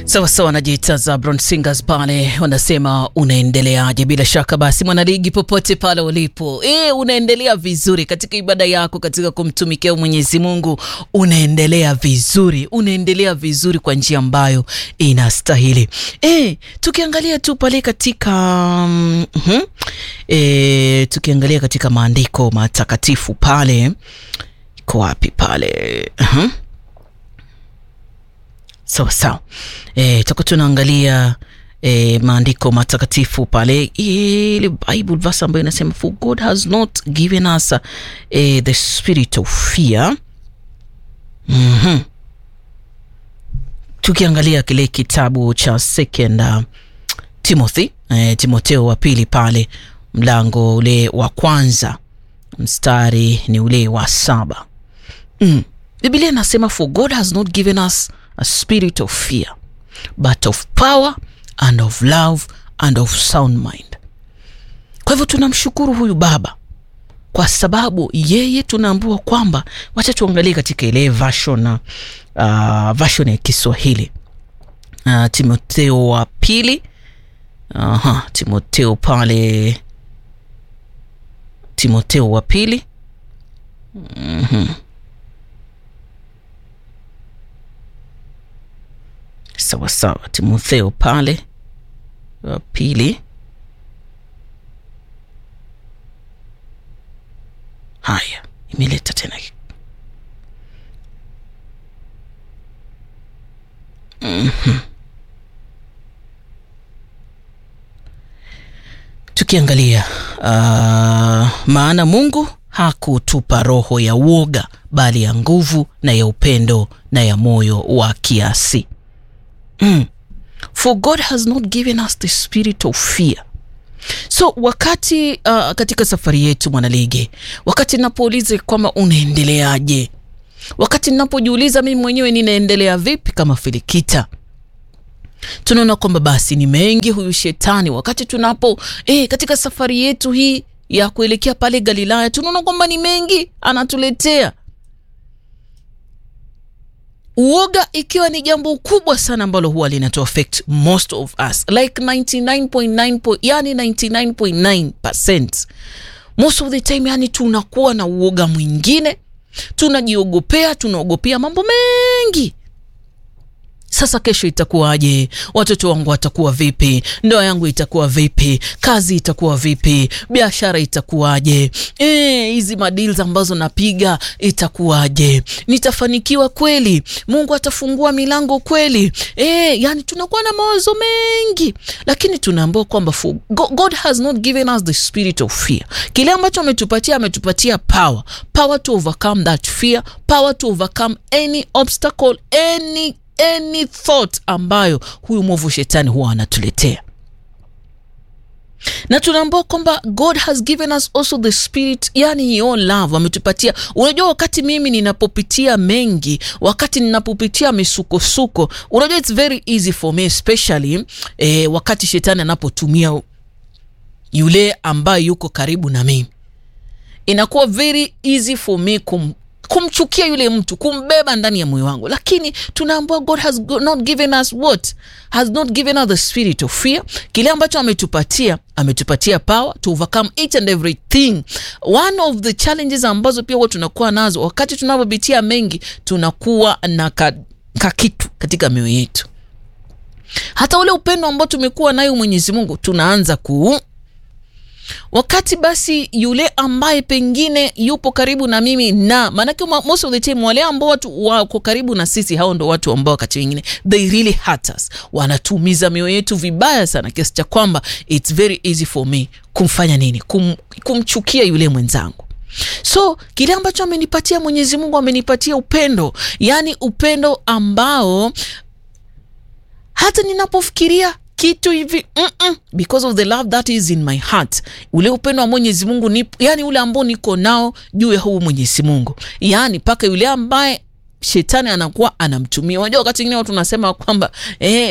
Sawa sawa, najiita Zabron Singers pale wanasema unaendeleaje? Bila shaka basi, mwanaligi popote pale ulipo, e, unaendelea vizuri katika ibada yako, katika kumtumikia Mwenyezi Mungu, unaendelea vizuri, unaendelea vizuri kwa njia ambayo inastahili. E, tukiangalia tu pale katika mm -hmm, e, tukiangalia katika maandiko matakatifu pale, iko wapi pale? uh -huh. Sawa sawa, e, tutakuwa tunaangalia e, maandiko matakatifu pale, ile Bible verse ambayo inasema for God has not given us uh, e, the spirit of fear. mm -hmm. Tukiangalia kile kitabu cha second uh, Timothy e, Timotheo wa pili pale mlango ule wa kwanza mstari ni ule wa saba. mm. Biblia inasema for God has not given us a spirit of fear but of power and of love and of sound mind. Kwa hivyo tunamshukuru huyu baba kwa sababu yeye tunaambiwa kwamba, wacha tuangalie katika ile version, uh, version ya Kiswahili uh, Timotheo wa pili aha, Timotheo pale, Timotheo wa pili mm -hmm. Sawa sawa, Timotheo pale wa pili. Haya, imeleta tena mm -hmm. Tukiangalia uh, maana Mungu hakutupa roho ya uoga, bali ya nguvu na ya upendo na ya moyo wa kiasi. Mm. For God has not given us the spirit of fear. So wakati uh, katika safari yetu mwanaligi, wakati ninapouliza kwamba unaendeleaje, wakati ninapojiuliza mimi mwenyewe ninaendelea vipi kama Filikita, tunaona kwamba basi ni mengi huyu shetani. Wakati tunapo eh, katika safari yetu hii ya kuelekea pale Galilaya, tunaona kwamba ni mengi anatuletea uoga ikiwa ni jambo kubwa sana ambalo huwa linatu affect most of us like 99.9 yani 99.9% most of the time, yani tunakuwa na uoga mwingine, tunajiogopea, tunaogopea mambo mengi. Sasa kesho itakuwaje? Watoto wangu watakuwa vipi? Ndoa yangu itakuwa vipi? Kazi itakuwa vipi? Biashara itakuwaje? hizi e, madeals ambazo napiga itakuwaje? Nitafanikiwa kweli? Mungu atafungua milango kweli? E, yani tunakuwa na mawazo mengi, lakini tunaambiwa kwamba God has not given us the spirit of fear. Kile ambacho ametupatia, ametupatia power, power to overcome that fear, power to overcome any obstacle, any any thought ambayo huyu mwovu shetani huwa anatuletea, na tunaambiwa kwamba God has given us also the spirit, yani your love ametupatia. Unajua, wakati mimi ninapopitia mengi, wakati ninapopitia misukosuko, unajua it's very easy for me especially eh, wakati shetani anapotumia yule ambaye yuko karibu na mimi, inakuwa very easy for me kum kumchukia yule mtu, kumbeba ndani ya moyo wangu, lakini tunaambiwa God has not given us what has not given us the spirit of fear. Kile ambacho ametupatia, ametupatia power to overcome each and everything. One of the challenges ambazo pia huwa tunakuwa nazo wakati tunapopitia mengi, tunakuwa na ka, ka kitu katika mioyo yetu, hata ule upendo ambao tumekuwa nayo Mwenyezi Mungu tunaanza ku wakati basi yule ambaye pengine yupo karibu na mimi na maanake, most of the time wale ambao watu wako karibu na sisi, hao ndo watu ambao wakati wengine they really hurt us, wanatuumiza mioyo yetu vibaya sana, kiasi cha kwamba it's very easy for me kumfanya nini, kum, kumchukia yule mwenzangu. So kile ambacho amenipatia Mwenyezi Mungu, amenipatia upendo, yani upendo ambao hata ninapofikiria kitu hivi mm -mm, because of the love that is in my heart, ule upendo wa Mwenyezi Mungu ni, yani ule ambao niko nao juu ya huu Mwenyezi Mungu, yani mpaka yule ambaye shetani anakuwa anamtumia. Unajua wakati mwingine watu nasema kwamba eh,